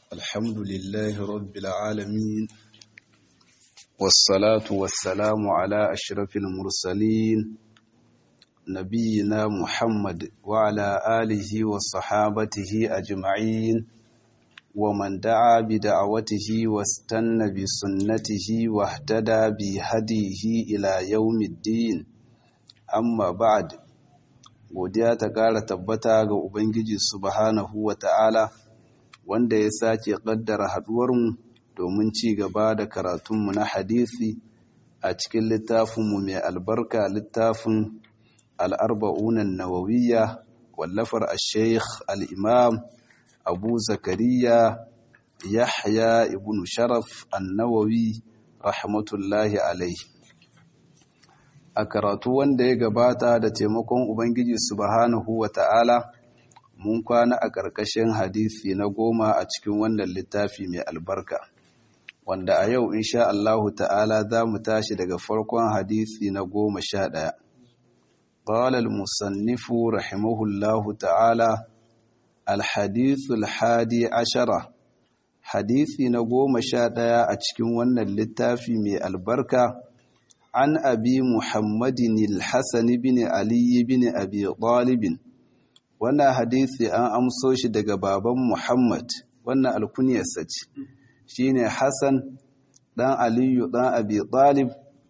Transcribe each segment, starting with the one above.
الحمد لله رب العالمين والصلاة والسلام على أشرف المرسلين نبينا محمد وعلى آله وصحابته أجمعين ومن دعا بدعوته واستنى بسنته واهتدى بهديه إلى يوم الدين amma ba'ad godiya ta ƙara tabbata ga ubangiji subhanahu wa ta'ala wanda ya sake ƙaddara haɗuwarmu domin ci gaba da karatunmu na hadisi a cikin littafinmu mai albarka littafin al'arba'unan nawawiyya wallafar al-sheikh al'imam abu zakariya yahya ibn sharaf annawawi rahmatullahi alaihi a karatu wanda ya gabata da taimakon Ubangiji subhanahu wa ta'ala mun kwana a ƙarƙashin hadisi na goma a cikin wannan littafi mai albarka wanda a yau insha Allahu ta'ala za mu tashi daga farkon hadisi na goma sha ɗaya ƙalal musannifu rahimahullahu ta'ala alhadithu alhadi ashara hadisi na goma sha ɗaya a cikin wannan littafi mai albarka عن أبي محمد الحسن بن علي بن أبي طالب وانا حديثي أن أمسوش دقى بابا محمد وانا الكنية سج شيني حسن دان علي دان أبي طالب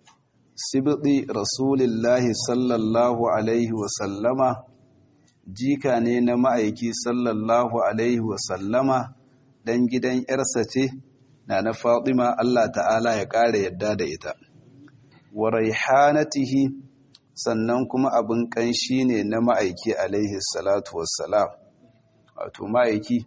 سبطي رسول الله صلى الله عليه وسلم jika ne na ma'aiki sallallahu alaihi wasallama dan gidan ‘yarsa ce na na Fatima Allah ta'ala ya ƙara yadda da ita. wa raihanatihi sannan kuma abin kanshi ne na ma'aiki alaihi salatu wassalam wato ma'aiki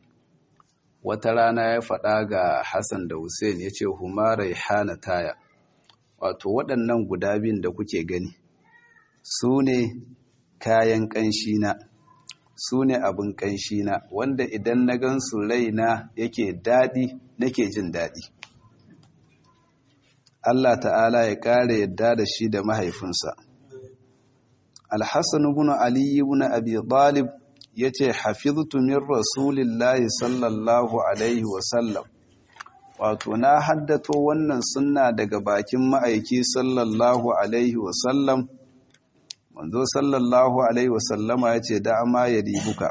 wata rana ya faɗa ga Hassan da Hussein ya ce huma raihanataya wato waɗannan guda biyun da kuke gani su ne kayan kanshi na su ne abin kanshi na wanda idan na gansu raina yake daɗi nake jin daɗi Allah ta'ala ya ƙare yadda da shi da mahaifinsa. Alhassan ibn Ali ibn Abi Talib ya ce, Hafiztu min Rasulillahi sallallahu Alaihi wasallam, wato na haddato wannan sunna daga bakin ma'aiki sallallahu Alaihi wasallam, manzo sallallahu Alaihi wasallama ya ce, da'ama ya ribuka,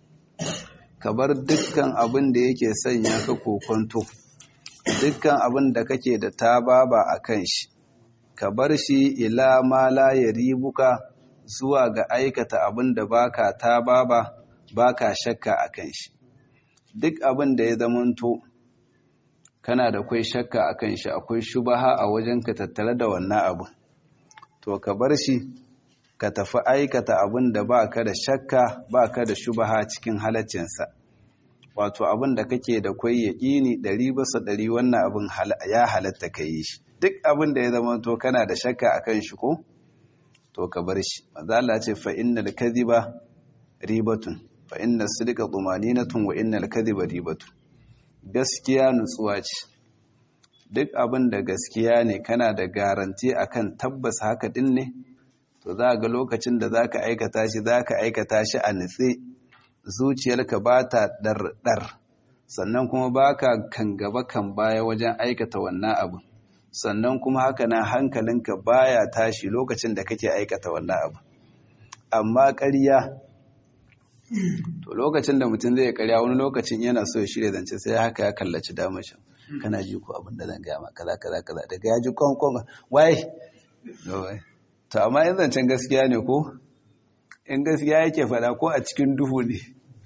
ka bar dukkan abin da yake sanya ka kokonto. dukkan abin da kake da tababa a kan shi ka bar shi ila ma la ribuka zuwa ga aikata abin da baka tababa baka shakka a kan shi duk abin da ya zamanto kana da kwai shakka a kan shi akwai shubaha a wajen ka tattare da wannan abu to ka bar shi ka tafi aikata abin da baka da shakka baka da shubaha cikin halaccinsa wato abin da kake da kwai yaƙini ɗari basa ɗari wannan abin ya halatta ka yi shi duk abin da ya zama to kana da shakka a kan shi ko to ka bar shi mazala ce fa innal kadhiba ribatun fa inna sidqa tumaninatun wa innal kadhiba ribatun gaskiya nutsuwa ce duk abin da gaskiya ne kana da garanti akan tabbas haka din ne to za ga lokacin da zaka aikata shi zaka aikata shi a nutse zuciyarka ba ta ɗarɗar sannan kuma ba ka kan gaba kan baya wajen aikata wannan abu sannan kuma haka na hankalinka baya tashi lokacin da kake aikata wannan abu amma ƙarya to lokacin da mutum zai ƙarya wani lokacin yana so ya shirya zance sai haka ya kallaci damashin kana ji ko abin da zan gaya ma kaza kaza kaza daga ya ji kwankwan wai to amma yin zancen gaskiya ne ko in gaskiya yake fada ko a cikin duhu ne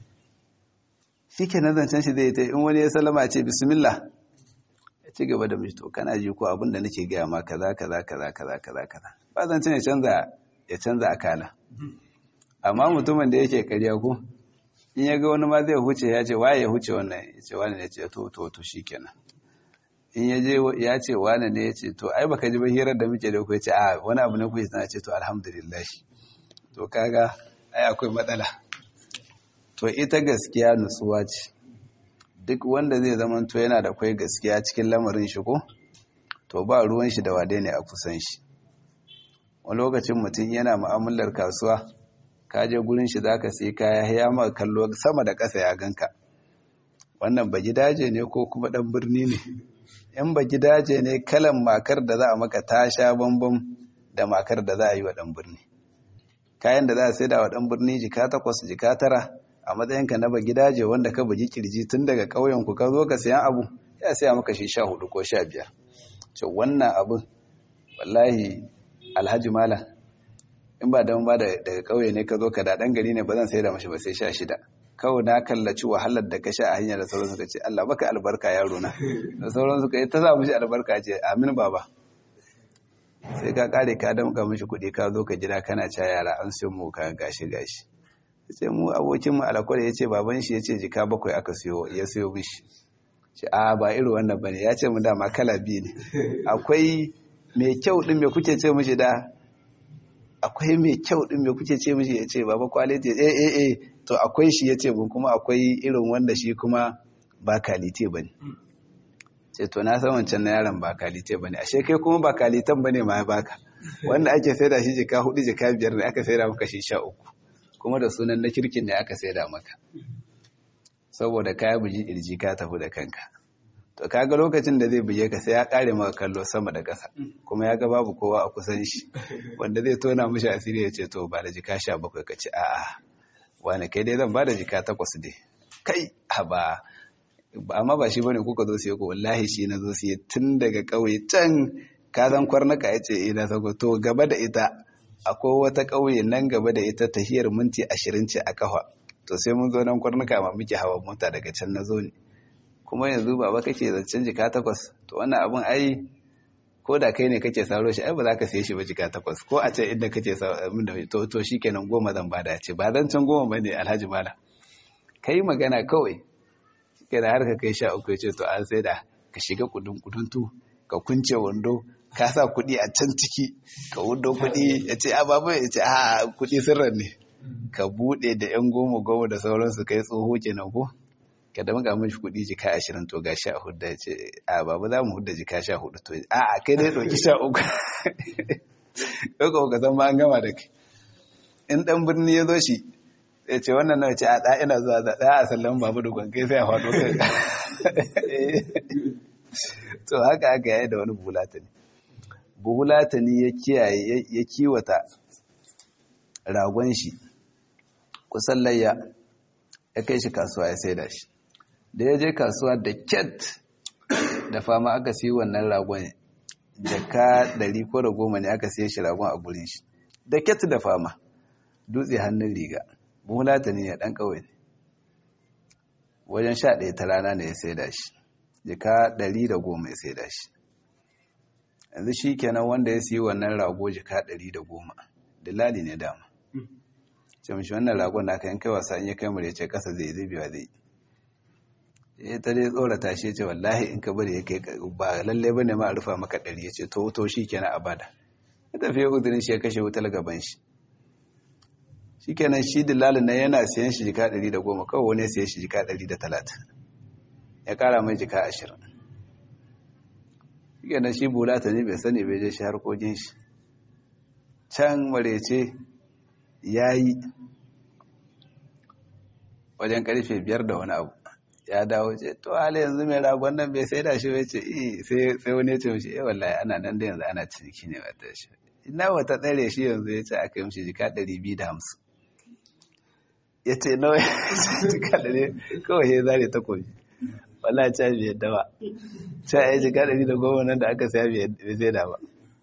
shi ke nan zancen shi zai ta in wani ya salama ce bismillah ya ci gaba da mishi to kana ji ko abinda nake gaya ma kaza kaza kaza kaza kaza kaza ba zancen ya canza ya canza akala amma mutumin da yake karya ko in ya ga wani ma zai huce ya ce waye ya huce wannan ya ce wani ne ya ce to to to shikenan in ya je ya ce wani ne ya ce to ai baka ji ba hirar da muke da ku ya ce a wani abu ne ku ya ce to alhamdulillah to kaga ai akwai matsala to ita gaskiya nutsuwa ce duk wanda zai zama to yana da kwai gaskiya cikin lamarin shi ko to ba ruwan shi da wade ne a kusan shi wani lokacin mutum yana mu'amalar kasuwa ka je gurin shi zaka sai kaya ya ma kallo sama da ƙasa ya ganka wannan ba gidaje ne ko kuma ɗan birni ne in ba gidaje ne kalan makar da za a maka ta sha bambam da makar da za a yi wa ɗan birni kayan da za a saida wa ɗan birni jika takwas jika tara a matsayinka na ba gidaje wanda ka bugi kirji tun daga ƙauyenku ka zo ka sayan abu ya saya maka shi sha hudu ko sha biyar ce wannan abin wallahi alhaji mala in ba don ba daga ƙauye ne ka zo ka da ɗan gari ne ba zan saida mashi ba sai sha shida kawai na kallaci wahalar da ka sha a hanyar da sauransu ka ce Allah baka albarka yaro na da sauransu ka yi ta sa mishi albarka ce amin baba sai ka kare ka damka mishi kuɗi ka zo ka jira kana ca yara an siyo mu ka gashi gashi sai mu abokin mu alakwar ya ce baban shi ya ce jika bakwai aka siyo ya siyo mishi ce a ba irin wannan bane ya ce mu dama kala biyu ne akwai mai kyau din me kuke ce mishi da akwai mai kyau din me kuke ce mishi ya ce baba kwaliti eh eh eh to akwai shi ya ce mun kuma akwai irin wanda shi kuma ba kalite ba ne ce to na san wancan na yaron ba kalite ba ne ashe kai kuma ba kalitan ba ne ma ya baka wanda ake saida shi jika hudu jika biyar ne aka saida maka shi sha uku kuma da sunan na kirkin ne aka saida maka saboda kaya buji irji ka tafi da kanka to kaga lokacin da zai buge ka sai ya kare maka kallo sama da ƙasa kuma ya ga babu kowa a kusan shi wanda zai tona mishi asiri ya ce to ba da jika sha bakwai ka ce a'a wani kai dai zan ba da jika takwas dai kai haba amma ba shi bane kuka zo siya ko wallahi shi na zo siya tun daga ƙauye can ka zan kwarnaka ya ce ina sako to gaba da ita akwai wata ƙauye nan gaba da ita tahiyar minti ashirin ce a kafa to sai mun zo nan kwarnaka ma muke hawa mota daga can na zo ne kuma yanzu baba kake zancen jika takwas to wannan abun ai ko da kai ne kake saro shi ai ba za ka siye shi ba jika takwas ko a ce inda kake min da to to shikenan goma zan bada ce ba zan can goma bane alhaji mala kai magana kawai shikenan har ka kai sha uku ya ce to an sai da ka shiga kudin kuduntu ka kunce wando ka sa kuɗi a can ciki ka wundo kuɗi ya ce a babu ya ce a kuɗi sirran ne ka buɗe da yan goma goma da sauransu kai tsoho kenan ko ka da muka mishi kuɗi jika ashirin to ga sha hudu ya ce a babu za mu hudu jika sha hudu to a a kai dai ɗauki sha uku ɗauka ka san ma an gama da kai in ɗan birni ya zo shi ya ce wannan na ce a ɗa ina zuwa da ɗaya a sallan babu da gwankai sai a faɗo kai to haka aka yi da wani buhulatani buhulatani ya kiyaye ya kiwata ragon shi kusan layya ya kai shi kasuwa ya saida shi da ya je kasuwa da ket da fama aka siyi wannan ragon jaka ɗari ko da goma ne aka siya shi ragon a gurin shi da ket da fama dutse hannun riga buhulatani ya ɗan ƙawai ne wajen sha ɗaya ta rana ne ya saida shi jika ɗari da goma ya saida shi yanzu shi kenan wanda ya siyi wannan rago jika ɗari da goma dalali ne dama ce mashi wannan ragon da aka yin kai wasa in ya kai mu ya ce ƙasa zai zai biya zai ya ta dai tsorata shi ce wallahi in ka bari ya kai ba lalle ba ne ma a rufa maka ɗari ya ce to to shi kenan a bada ya tafi ya uzurin shi ya kashe wutar gaban shi shi kenan shi dilalin nan yana siyan shi jika ɗari da goma kawai wani ya siya shi jika ɗari da talatin ya kara mai jika ashirin shi kenan shi bulata ne bai sani bai je shi harkokin shi can marece ya yi wajen karfe biyar da wani abu ya dawo ce to hali yanzu mai ragon nan bai sai da shi bai ce sai wani ya ce mashi eh wallahi ana nan da yanzu ana ciniki ne wata shi ina wata tsare shi yanzu ya ce aka yi mashi jika ɗari biyu da hamsin ya ce nawa ya jika ɗari kawai ya zare takobi wala ca bai yadda ba ca ya jika ɗari da goma nan da aka saya bai zai da ba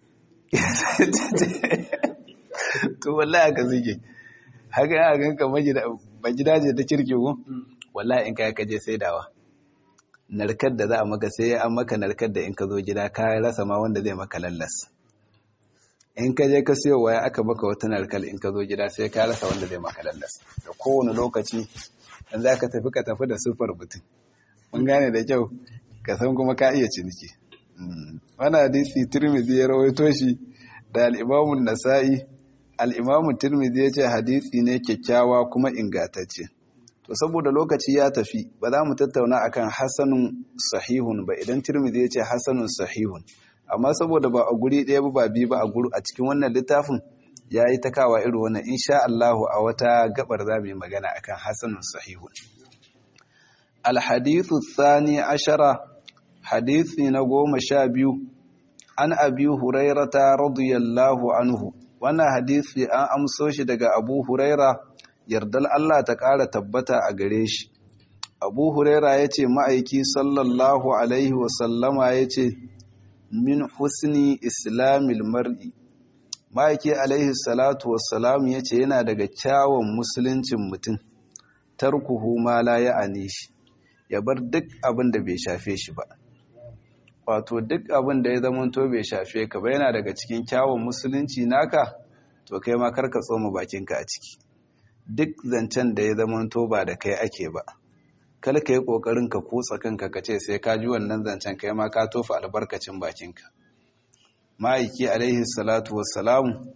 to wallahi aka zuge haka ya ganka magidaje ta kirki ku wallahi in kai kaje saidawa narkar da za a maka sai an maka narkar da in ka zo gida ka rasa ma wanda zai maka lallas in ka je ka siyo waya aka maka wata narkar in ka zo gida sai ka rasa wanda zai maka lallas da kowane lokaci in za ka tafi ka tafi da sufar mutum mun gane da kyau ka san kuma ka iya ciniki wani hadisi turmizi ya rawaito shi da al'imamun nasa'i al'imamun turmizi ya ce hadisi ne kyakkyawa kuma ingatacce to saboda lokaci ya tafi ba za mu tattauna akan hasanun sahihun ba idan turmizi ya ce hasanun sahihun amma saboda ba a guri ɗaya ba biyu ba a guri a cikin wannan littafin ya yi ta kawa irin wannan insha Allahu a wata gabar za mu yi magana akan hasanun sahihun alhadithu thani ashara hadithi na goma sha biyu an abi hurairata radiyallahu anhu wannan hadithi an amso shi daga abu huraira yardal Allah ta ƙara tabbata a gare shi abu huraira ya ce ma'aiki sallallahu alaihi wasallama ya ce min husni islamil mar'i ma'aiki alaihi salatu wassalam ya ce yana daga kyawun musuluncin mutum tarkuhu ma la ya shi ya bar duk abin da bai shafe shi ba wato duk abin da ya zamanto bai shafe ka ba yana daga cikin kyawun musulunci naka to kai ma karka tsoma bakinka a ciki duk zancen da ya zamanto ba da kai ake ba kal ka yi kokarin ka kutsa kanka ka ce sai ka ji wannan zancen kai ma ka tofa albarkacin bakinka ma'aiki alaihi salatu wassalamu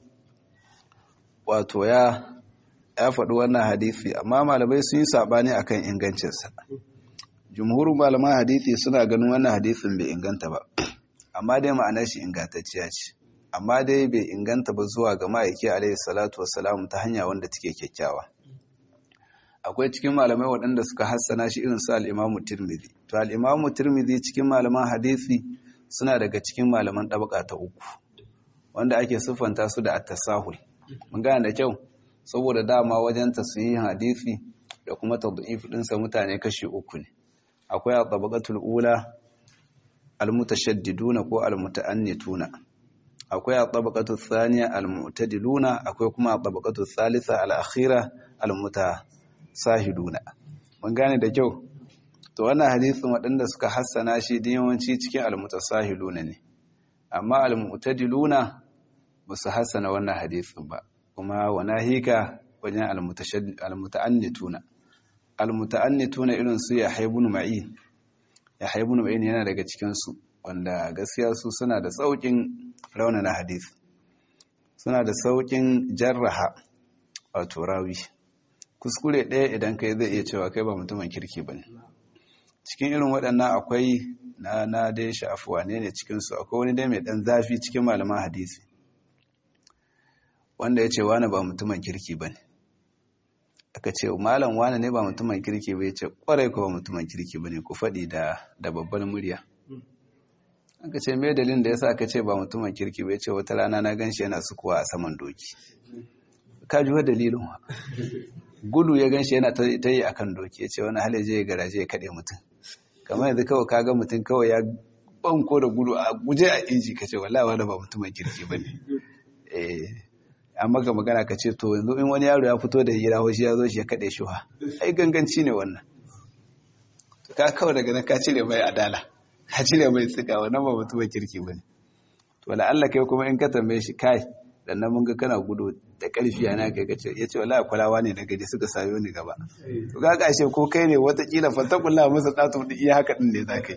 wato ya ya faɗi wannan hadisi amma malamai sun yi saɓani akan ingancinsa jumhurin malaman hadisi suna ganin wannan hadisin bai inganta ba amma dai ma'anar shi ingantacciya ce amma dai bai inganta ba zuwa ga ma'aiki alaihi salatu wassalam ta hanya wanda take kyakkyawa akwai cikin malamai waɗanda suka hassana shi irin su al'imamu tirmidhi to al'imamu tirmidhi cikin malaman hadisi suna daga cikin malaman ɗabaka ta uku wanda ake siffanta su da at-tasahul mun gane da kyau saboda dama wajen tasyihin hadisi da kuma tad'if ɗinsa mutane kashi uku ne akwai at-tabaqatul ula al-mutashaddiduna ko al-muta'annituna akwai at-tabaqatul thaniya al-mu'tadiluna akwai kuma at-tabaqatul thalitha al-akhira al-mutasahiduna mun gane da kyau to wannan hadisin waɗanda suka hassana shi da yawanci cikin al-mutasahiluna ne amma al-mu'tadiluna ba su hassana wannan hadisin ba kuma wana hika wajen al-muta'annituna al-muta'annituna irin su ya haibun ma'in ya haibun ma'in yana daga cikin su wanda gaskiya su suna da saukin raunana hadisi suna da saukin jarraha wato rawi kuskure ɗaya idan kai zai iya cewa kai ba mutumin kirki bane cikin irin waɗannan akwai na na dai sha'afuwa ne ne cikinsu akwai wani dai mai ɗan zafi cikin malaman hadisi wanda ya ce wani ba mutumin kirki ba ne aka ce malam wani ne ba mutumin kirki ba ya ce ƙwarai ko ba mutumin kirki ba ne ku faɗi da babbar murya aka ce mai dalilin da ya sa aka ce ba mutumin kirki ba ya ce wata rana na gan shi yana sukuwa a saman doki ka ji wa dalilin wa gudu ya gan shi yana ta yi a kan doki ya ce wani halaje ya garaje ya kaɗe mutum kamar yanzu kawai kaga mutum kawai ya banko da gudu a guje a inji ka ce wallahi wanda ba mutumin kirki ba ne amma ga magana ka ce to yanzu in wani yaro ya fito da hira hoshi ya zo shi ya kaɗe shi wa ai ganganci ne wannan ka kawai daga nan ka cire mai adala ka cire mai tsika wannan ba mutumin kirki ba ne to wala Allah kai kuma in ka tambaye shi kai dan nan mun ga kana gudu da ƙarfi yana kai kace yace wallahi kwalawa ne na gaji suka sayo ni gaba to ga kashe ko kai ne watakila fatakulla masa tsatu da iya haka din ne zaka yi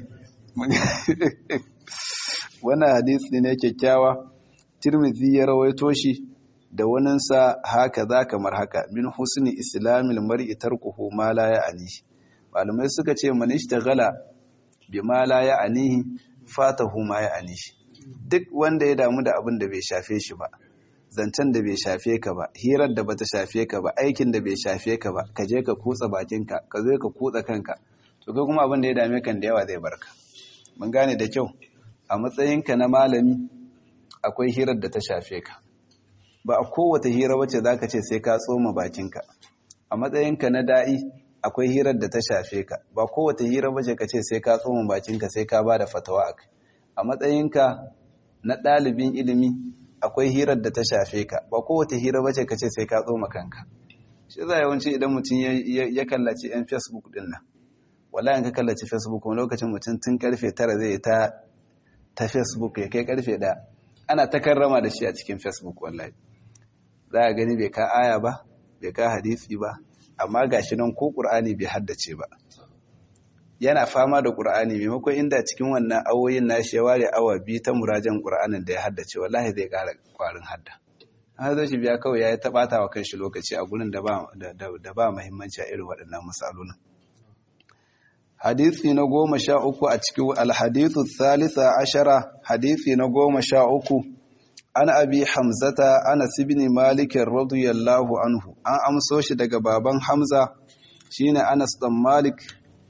wannan hadisi ne kyakkyawa Tirmidhi ya rawaito shi da waninsa haka za kamar haka min husni islamil mar'i tarkuhu ma la ya'ni malamai suka ce man ishtaghala bima la ya'ni fatahu ma ya'ni duk wanda ya damu da abin da bai shafe shi ba zancen da bai shafe ka ba hirar da bata shafe ka ba aikin da bai shafe ka ba ka je ka kutsa bakinka ka zo ka kutsa kanka to kai kuma abin da ya dame kan da yawa zai barka mun gane da kyau a matsayinka na malami akwai hirar da ta shafe ka ba a kowace hira wacce zaka ce sai ka tsoma bakinka a matsayinka na da'i akwai hirar da ta shafe ka ba kowace hira wacce ka ce sai ka tsoma bakinka sai ka ba da fatawa a kai a matsayinka na ɗalibin ilimi akwai hirar da ta shafe ka ba kowace hira bace ka ce sai ka tsoma kanka shi za yawanci idan mutum ya kallaci yan facebook din nan wallahi ka kallaci facebook wani lokacin mutum tun karfe tara zai ta ta facebook ya kai karfe ɗaya ana ta karrama da shi a cikin facebook wallahi za a gani bai ka aya ba bai ka hadisi ba amma gashi nan ko qur'ani bai haddace ba yana fama da ƙur'ani maimakon inda cikin wannan awoyin nashi ya ware awa biyu ta murajen ƙur'anin da ya haddace wallahi zai ƙara ƙwarin hadda an zo shi biya kawai ya yi taɓata wa kanshi lokaci a gurin da ba muhimmanci a irin waɗannan misalolin hadisi na goma sha uku a cikin alhadithu thalitha ashara hadisi na goma sha uku an abi hamzata anas ibn malik radiyallahu anhu an amso shi daga baban hamza shine anas dan malik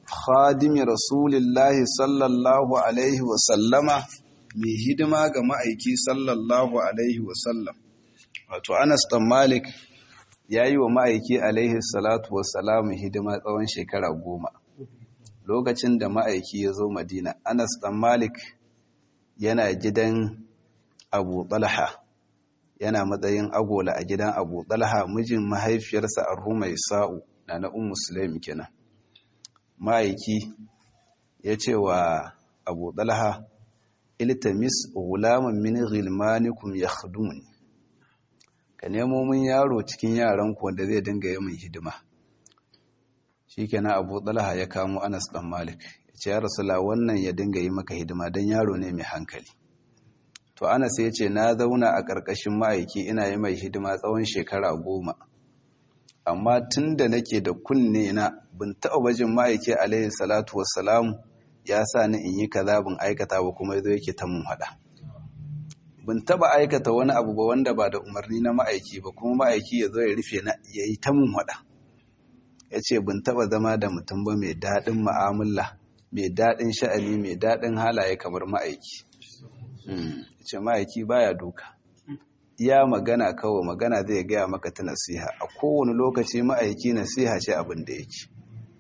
khadimi rasulillahi sallallahu alaihi wasallama mai hidima ga ma'aiki sallallahu alaihi wasallam wato anas dan malik ya yi wa ma'aiki alaihi salatu wasalamu hidima tsawon shekara goma lokacin da ma'aiki ya zo madina anas dan malik yana gidan abu talha yana matsayin agola a gidan abu talha mijin mahaifiyarsa a rumai sa'u na na un musulmi kenan ma'aiki ya ce wa abu talha iltamis gulaman min ghilmanikum yakhdumuni ka nemo min yaro cikin yaranku wanda zai dinga yi min hidima shikenan abu talha ya kamo anas dan malik ya ce ya rasula wannan ya dinga yi maka hidima don yaro ne mai hankali to anas ya ce na zauna a ƙarƙashin ma'aiki ina yi mai hidima tsawon shekara goma amma tun da nake da kunne na bin taɓa bajin ma'aiki alaihi salatu wassalamu ya sa ni in yi kaza bin aikata ba kuma yazo yake ta mun haɗa bin taɓa aikata wani abu ba wanda ba da umarni na ma'aiki ba kuma ma'aiki ya zo ya rufe na ya yi ta mun haɗa ya ce bin taɓa zama da mutum ba mai daɗin ma'amala mai daɗin sha'ani mai daɗin halaye kamar ma'aiki ce ma'aiki baya duka ya magana kawai magana zai gaya maka ta nasiha a kowane lokaci ma'aiki nasiha ce abin da yake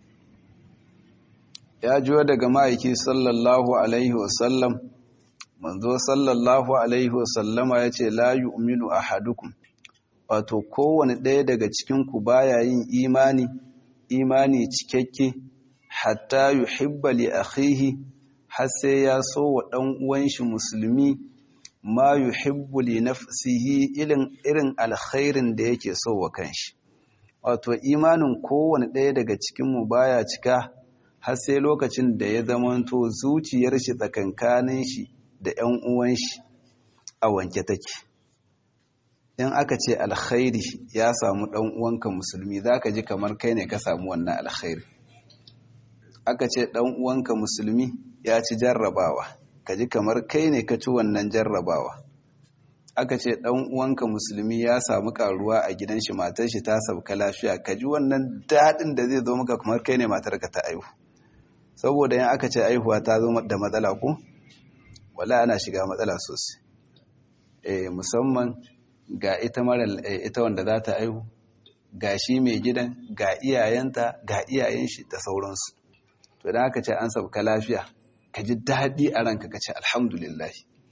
ya juwa daga ma'aiki sallallahu alaihi wasallam manzo sallallahu alaihi wasallama ya ce la yu'minu ahadukum wato kowane ɗaya daga cikinku baya yin imani imani cikakke hatta yuhibba li akhihi har sai ya so wa ɗan uwan shi musulmi ma yuhibbu li nafsihi irin irin alkhairin da yake so wa kanshi wato imanin kowane ɗaya daga cikin mu baya cika har sai lokacin da ya zamanto zuciyar shi tsakankanin shi da ƴan uwan shi a wanke take in aka ce alkhairi ya samu ɗan uwanka musulmi zaka ji kamar kai ne ka samu wannan alkhairi aka ce ɗan uwanka musulmi ya ci jarrabawa ka ji kamar kai ne ka ci wannan jarrabawa aka ce ɗan uwanka musulmi ya samu karuwa a gidan shi matar shi ta sauka lafiya ka ji wannan daɗin da zai zo maka kamar kai ne matar ka ta aihu saboda yin aka ce aihuwa ta zo da matsala ko wala ana shiga matsala sosai eh musamman ga ita mara ita wanda za ta aihu ga shi mai gidan ga iyayenta ga iyayen shi da sauransu to idan aka ce an sauka lafiya ka ji daɗi a ranka ka ce alhamdulillah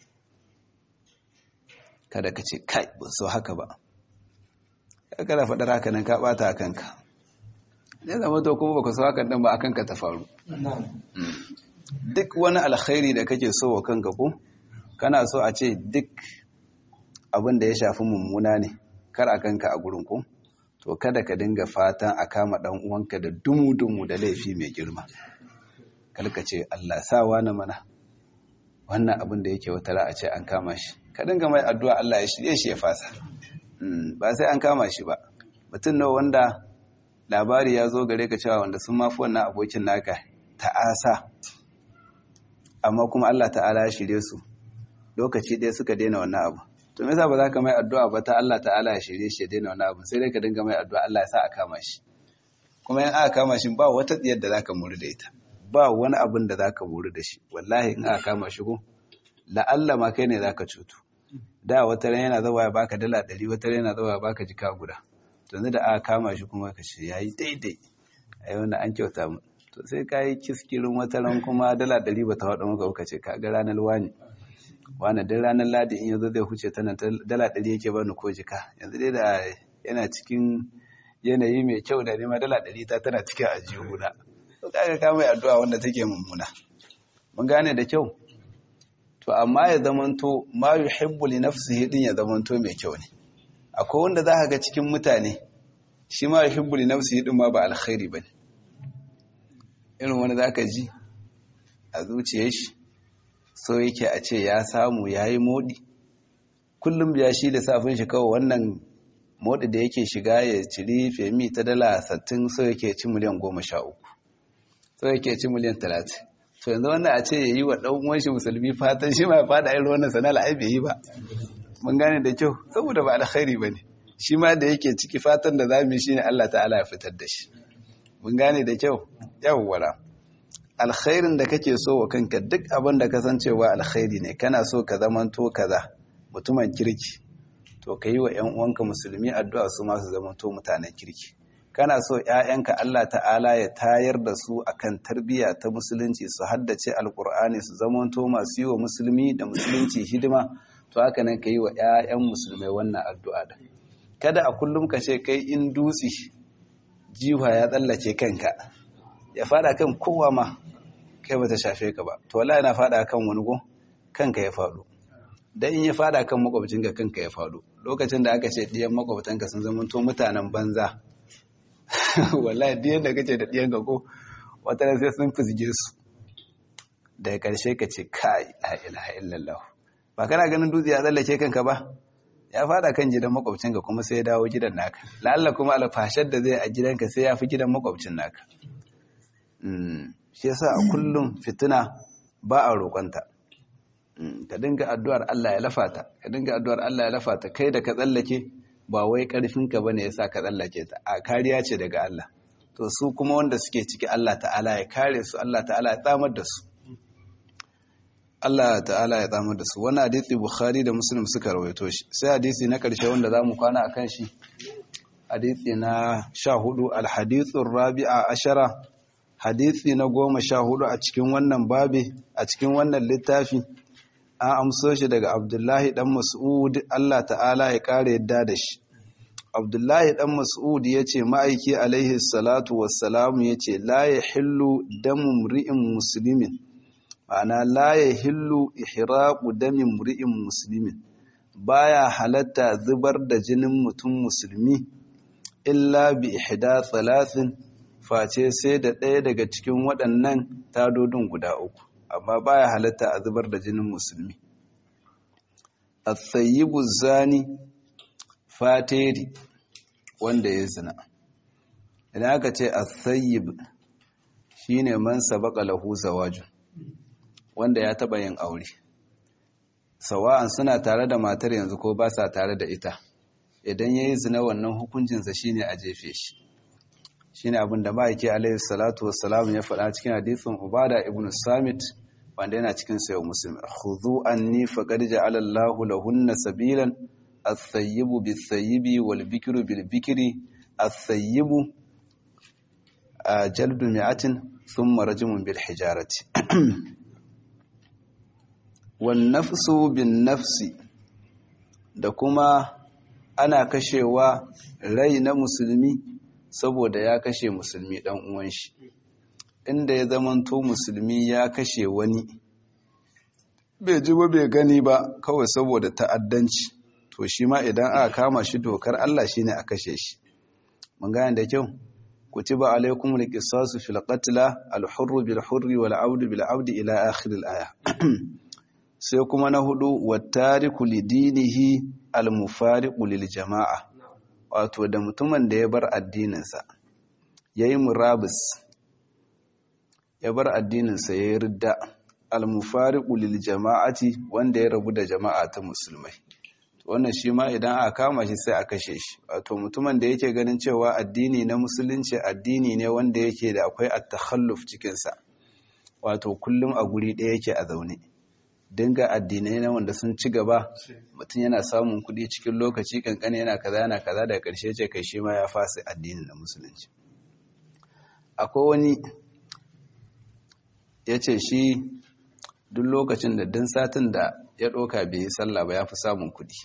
kada ka ce kai ban so haka ba kada faɗar haka nan ka ɓata a kanka ne zama to kuma baka so haka nan ba a kanka ta faru duk wani alkhairi da kake so wa kanka ko kana so a ce duk abin da ya shafi mummuna ne kar a kanka a gurin ko to kada ka dinga fatan a kama ɗan uwanka da dumu-dumu da laifi mai girma kalka ce Allah sawa na mana wannan abin da yake wata a ce an kama shi ka dinga mai addu'a Allah ya shirye shi ya fasa ba sai an kama shi ba mutum nawa wanda labari ya zo gare ka cewa wanda sun mafi wannan abokin naka ta'asa amma kuma Allah ta'ala ya shirye su lokaci ɗaya suka daina wannan abu to me yasa ba za ka mai addu'a ba ta Allah ta'ala ya shirye shi ya daina wannan abu sai dai ka dinga mai addu'a Allah ya sa a kama shi kuma in aka kama shi ba wata tsiyar da zaka muri da ita ba wani abin da zaka muri da shi wallahi in aka kama shi ko la'alla ma kai ne zaka cutu da wata ran yana zawa ya baka dala ɗari wata ran yana zawa ya baka jika guda to da aka kama shi kuma ka ce yayi daidai ai wannan an kyauta mu to sai ka yi kiskirin wata ran kuma dala ɗari ba ta faɗa maka ka ce ka ga ranar wani wani duk ranar ladi in yanzu zai huce tana dala ɗari yake bani ko jika yanzu dai da yana cikin yanayi mai kyau da nema dala ɗari ta tana cikin ajiyuna to kaga ka mai addu'a wanda take mummuna mun gane da kyau to amma ya zamanto ma yuhibbu li nafsihi din ya zamanto mai kyau ne akwai wanda za ka ga cikin mutane shi ma yuhibbu li nafsihi din ma ba alkhairi bane irin wani zaka ji a zuciyar shi so yake a ce ya samu yayi modi kullum biya shi da safin shi kawai wannan modi da yake shiga ya ciri femi ta dala 60 so yake ci miliyan 13 so yake ci miliyan 30 to yanzu wannan a ce yayi wa dan uwan shi musulmi fatan shi ma fada irin wannan sana'ar ai bai yi ba mun gane da kyau saboda ba alkhairi bane shi ma da yake ciki fatan da zamu yi shine Allah ta'ala ya fitar da shi mun gane da kyau yawwara alkhairin da kake so wa kanka duk abin da kasancewa alkhairi ne kana so ka zamanto kaza mutumin kirki to ka yi wa 'yan uwanka musulmi addu'a su masu zamanto mutanen kirki kana so 'ya'yanka Allah ta'ala ya tayar da su akan tarbiyya ta musulunci su haddace alkur'ani su zamanto masu yi wa musulmi da musulunci hidima to haka nan ka yi wa 'ya'yan musulmai wannan addu'a da kada a kullum ka ce kai in dutse jiwa ya tsallake kanka ya fada kan kowa ma kai bata shafe ka ba to wallahi yana fada kan wani go kanka ya fado dan in ya fada kan makwabcinka kanka ya fado lokacin da aka ce diyan makwabtanka sun zama to mutanen banza wallahi diyan da kace da diyan ka ko wata sai sun fizge su daga karshe ka ce kai la ilaha illallah ba kana ganin dutse ya tsallake kanka ba ya fada kan gidan makwabcinka kuma sai ya dawo gidan naka la'alla kuma alfashar da zai a gidanka sai ya fi gidan makwabcin naka shi yasa a kullum fitina ba a roƙonta ka dinga addu'ar Allah ya lafata ka dinga addu'ar Allah ya lafata kai da ka tsallake ba wai ƙarfinka bane yasa ka tsallake ta a kariya ce daga Allah to su kuma wanda suke ciki Allah ta'ala ya kare su Allah ta'ala ya tsamar da su Allah ta'ala ya tsamar da su wani hadisi Bukhari da Muslim suka rawaito shi sai hadisi na ƙarshe wanda zamu kwana akan shi hadisi na 14 al-hadithu rabi'a ashara hadisi na goma sha hudu a cikin wannan babi a cikin wannan littafi an amso shi daga abdullahi dan mas'ud Allah ta'ala ya kare yadda da shi abdullahi dan mas'ud ya ce ma'aiki alaihi salatu wassalamu ya ce la ya hillu damu mri'in musulmin ma'ana la ya hillu ihraqu damin mri'in musulmin baya halatta zubar da jinin mutum musulmi illa bi ihda thalathin face sai da ɗaya daga cikin waɗannan tadodin guda uku amma baya halatta a zubar da jinin musulmi at-tayyibu zani fateri wanda ya zina idan aka ce at-tayyib shine man sabaqa lahu zawaju wanda ya taba yin aure sawa'an suna tare da matar yanzu ko ba sa tare da ita idan yayi zina wannan hukuncinsa shine a jefe shi shine abin da ma'aiki alaihi salatu wassalam ya faɗa cikin hadisin ubada ibn samit wanda yana cikin sayo muslim khudhu anni faqad ja'ala Allahu lahunna sabilan as-sayyibu bis-sayyibi wal-bikru bil-bikri as-sayyibu jaldu mi'atin thumma rajmun bil-hijarati wan-nafsu bin-nafsi da kuma ana kashewa rai na musulmi saboda ya kashe musulmi dan uwan shi inda ya zamanto musulmi ya kashe wani bai ji ba bai gani ba kawai saboda ta'addanci to shi ma idan aka kama shi dokar Allah shine a kashe shi mun gane da kyau kutiba alaikum alqisasu fil qatla al-hurru bil hurri wal 'abdu bil 'abdi ila akhir al-aya sai kuma na hudu wattariku lidinihi al-mufariqu lil jama'a wato da mutumin da ya bar addininsa ya yi murabus ya bar addininsa ya yi ridda almufariqu lil jama'ati wanda ya rabu da jama'a ta musulmai wannan shi ma idan aka kama shi sai a kashe shi wato mutumin da yake ganin cewa addini na musulunci addini ne wanda yake da akwai at-takhalluf cikin sa wato kullum a guri ɗaya yake a zaune dinga addinai na wanda sun ci gaba mutum yana samun kuɗi cikin lokaci kankani yana kaza yana kaza daga ƙarshe ce kai shi ma ya fasa addinin na musulunci akwai wani ya ce shi duk lokacin da din satin da ya ɗoka bai yi sallah ba ya fi samun kuɗi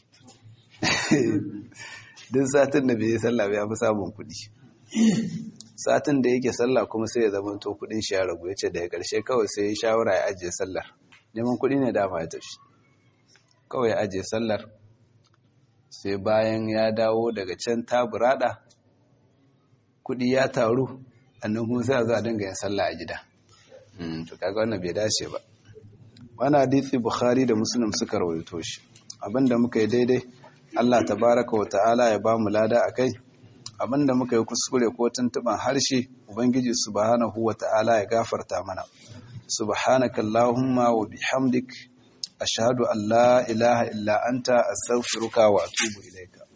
din satin da bai yi sallah ba ya fi samun kuɗi satin da yake sallah kuma sai ya zama to kuɗin shi ya ragu ya ce daga ƙarshe kawai sai ya shawara ya ajiye sallar neman kuɗi ne dama ya tafi kawai ya ajiye sallar sai bayan ya dawo daga can taburada kuɗi ya taru annan kuma sai a zo a dinga yin sallah a gida to kaga wannan bai dace ba wani hadisi bukhari da muslim suka rawaito shi abinda muka yi daidai Allah tabaraka wa ta'ala ya ba mu lada akai abinda muka yi kuskure ko tuntuban harshe ubangiji subhanahu wa ta'ala ya gafarta mana subhanaka allahumma wa bihamdik ashhadu an la ilaha illa anta astaghfiruka wa atubu ilayka